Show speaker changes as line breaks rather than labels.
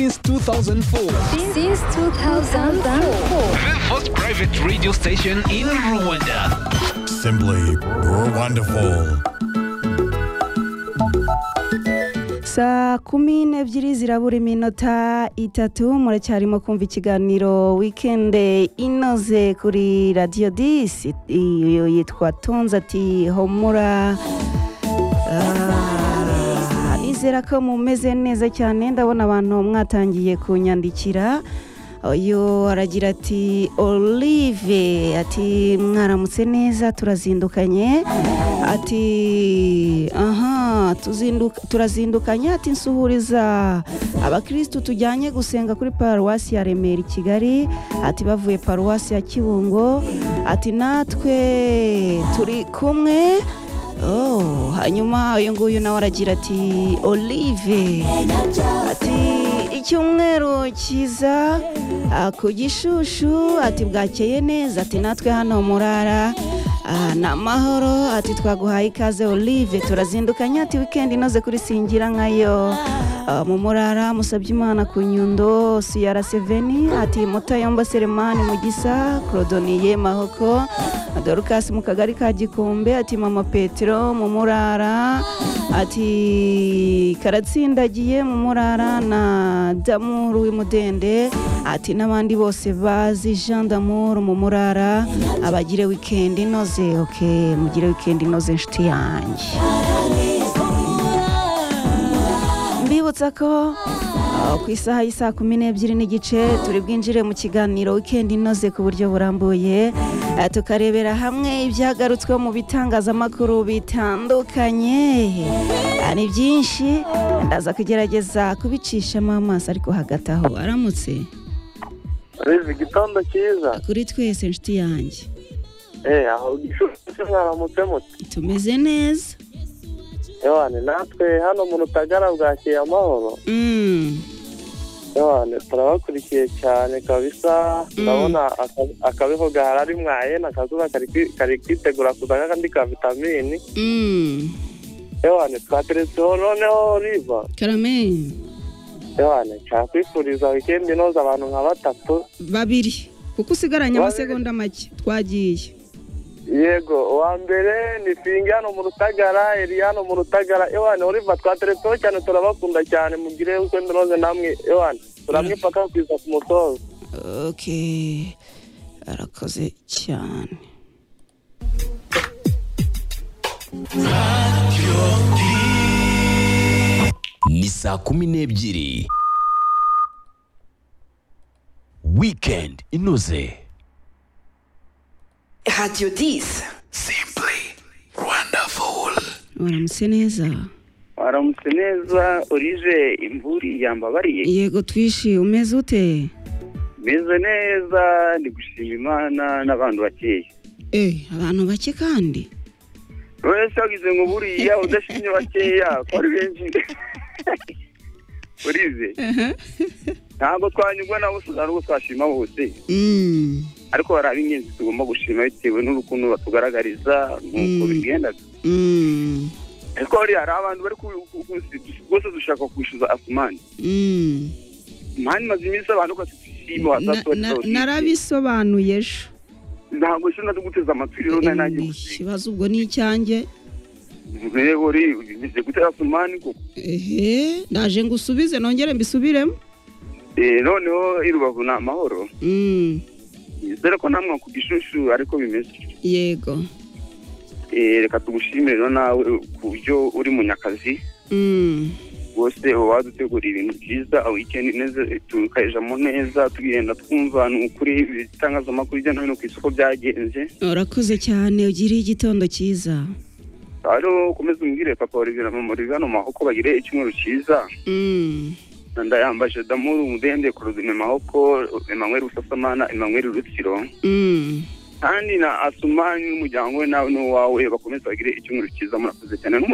Since 2004.
Since 2004.
The first private radio station in Rwanda.
Simply wonderful.
saa kumi n'ebyiri zirabura iminota itatu muracyarimo kumva ikiganiro wikende inoze kuri radiyo disi iyo yitwa tunze ati homura Ah, nizera ko mumeze neza cyane ndabona abantu mwatangiye kunyandikira uyu aragira ati olive ati mwaramutse neza turazindukanye ati aha tuzinduka- turazindukanye ati nsuhuriza abakirisitu tujyanye gusenga kuri paruwasi ya remera i kigali ati bavuye paruwasi ya kibungo ati natwe turi kumwe Oh, hanyuma uyu nguyu nawe aragira ati olive ati icyumweru cyiza ah, ku gishushu ati bwakeye neza ati natwe hano murara ah, ni amahoro ati twaguhaye ikaze olive turazindukanye ati wikendi inoze kuri singira nkayo Ah, mu murara musabye imana ku nyundo siyara seveni ati mutayomba seremani mugisa korodoniye mahoko dorukasi mu kagari ka gikombe ati mama petero mu murara ati karatsindagiye mu murara na damuru w'imudende ati n'abandi bose bazi jean damuru mu murara abagire wikendi inoze ok mugire wikendi inoze inshuti yanjye mbibutsa ko uh, ku isaha y'isaa kumi n'ebyiri n'igice turi bwinjire mu kiganiro wikendi inoze ku buryo burambuye uh, tukarebera hamwe ibyagarutsweho mu bitangazamakuru bitandukanye Uh, ni byinshi ndaza kugerageza kubicishamo amaso ariko hagati aho aramutse
Rezi igitondo cyiza
kuri twese inshuti yanjye
eh aho gishushyu mwaramutse muti
tumeze neza
yewane natwe hano mu rutagara bwakeye amahoro
Mm,
yewane turabakurikiye cyane kabisa ndabona aka- akabeho gaharari mwayena akazuba kari kwi- kari kwitegura kuza kakandi ka vitamini
mm.
yewane twateretseho noneho riva
karame
yewane nshaka wikendi inoze abantu nka batatu
babiri kuko usigaranye
Babiri.
amasegonda make twagiye
yego uwa mbere ni fingi hano mu rutagara eri hano mu rutagara ewana uriva twateretseho cyane turabakunda cyane mugire wikendi inoze namwe ewana turamwipaka kwiza ku mutoza
okay arakoze cyane
Ni saa kumi n'ebyiri. Weekend inoze.
Radio 10.
Simply wonderful.
waramutse neza
waramutse neza urize imvura yambabariye
yego twishi umeze ute
meze neza ndi gushima imana n'abantu bakeye
Eh, abantu bake kandi
wese wagize ngo buriya udashimye bakeya ko ari benshi urize ntabwo twanyurwa nabo ntabwo twashima bose
Mm,
ariko hari ab'ingenzi tugomba gushima bitewe n'urukundo batugaragariza nk'uko
Mm.
bigenda
mm,
ariko hariya hari abantu bari ku- ku- ku- rwose dushaka kwishyuza afumani
mm.
mani maze iminsi abantu ko tushima
Na- na- narabisobanuye ejo
ntabwo ushobora no guteza amatwi rero nawe nanjye gusiga
ikibazo ubwo ni icyanjye
rero urize gutera sumani koko
ehe ndaje ngo usubize nongere mbisubiremo
Eh, noneho i rubavu ni amahoro
Mm,
dore ko namwe ku gishushu ariko bimeze
yego
Eh, reka tugushimire rero nawe ku buryo uri munyakazi
Mm,
rwose uba waduteguriye ibintu byiza wikendi neza eh, tukayijamo neza tugenda twumva ni ukuri ibitangazamakuru hirya no hino ku isoko byagenze
urakoze cyane ugiriye igitondo cyiza
rero ukomeze umbwire papa Olivier na mama Olivier hano mu mahoko bagire icyumweru cyiza
Mm,
ndayambaje damuru umudende kuruzima mahoko emmanuel busasamana emmanuel rutsiro
mm.
kandi na asumani n'umuryango we nawe n'uwawe bakomeze bagire icyumweru cyiza murakoze cyane